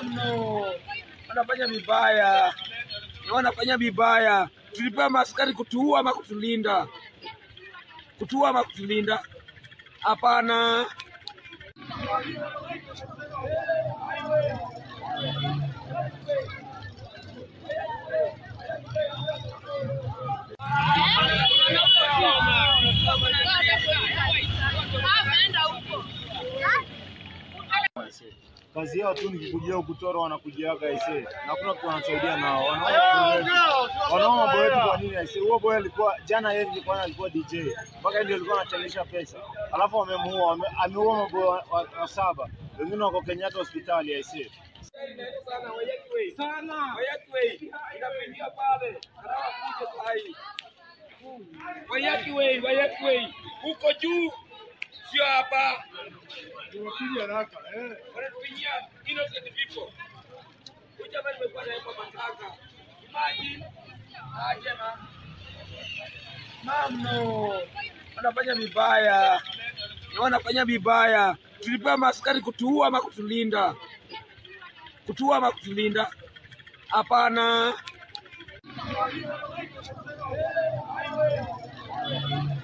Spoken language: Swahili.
Mamno wanafanya vibaya, wanafanya vibaya. Tulipewa maaskari kutuua ama kutulinda? Kutuua ama kutulinda? Hapana. kazi yao tu ni kukujia ukutoro, wanakujiaga aisee, na hakuna kitu wanasaidia nao. Wanaona wanaona mambo yetu kwa nini aisee? Huo boy alikuwa jana, yeye alikuwa alikuwa DJ mpaka yeye ndio alikuwa anachangisha pesa, alafu amemuua, wame- ameua maboy wa, wa, wa saba, wengine wako Kenyatta hospitali aisee. Wayaki wei, wayaki wei, huko juu, sio hapa. Wanatupigia innocent people. Huyu jamaa nimekuwa naye kwa matanga. Imagine aje na Mamno wanafanya vibaya, wanafanya vibaya. Tulipewa maaskari kutuua ama kutulinda? Kutuua ama kutulinda? Hapana.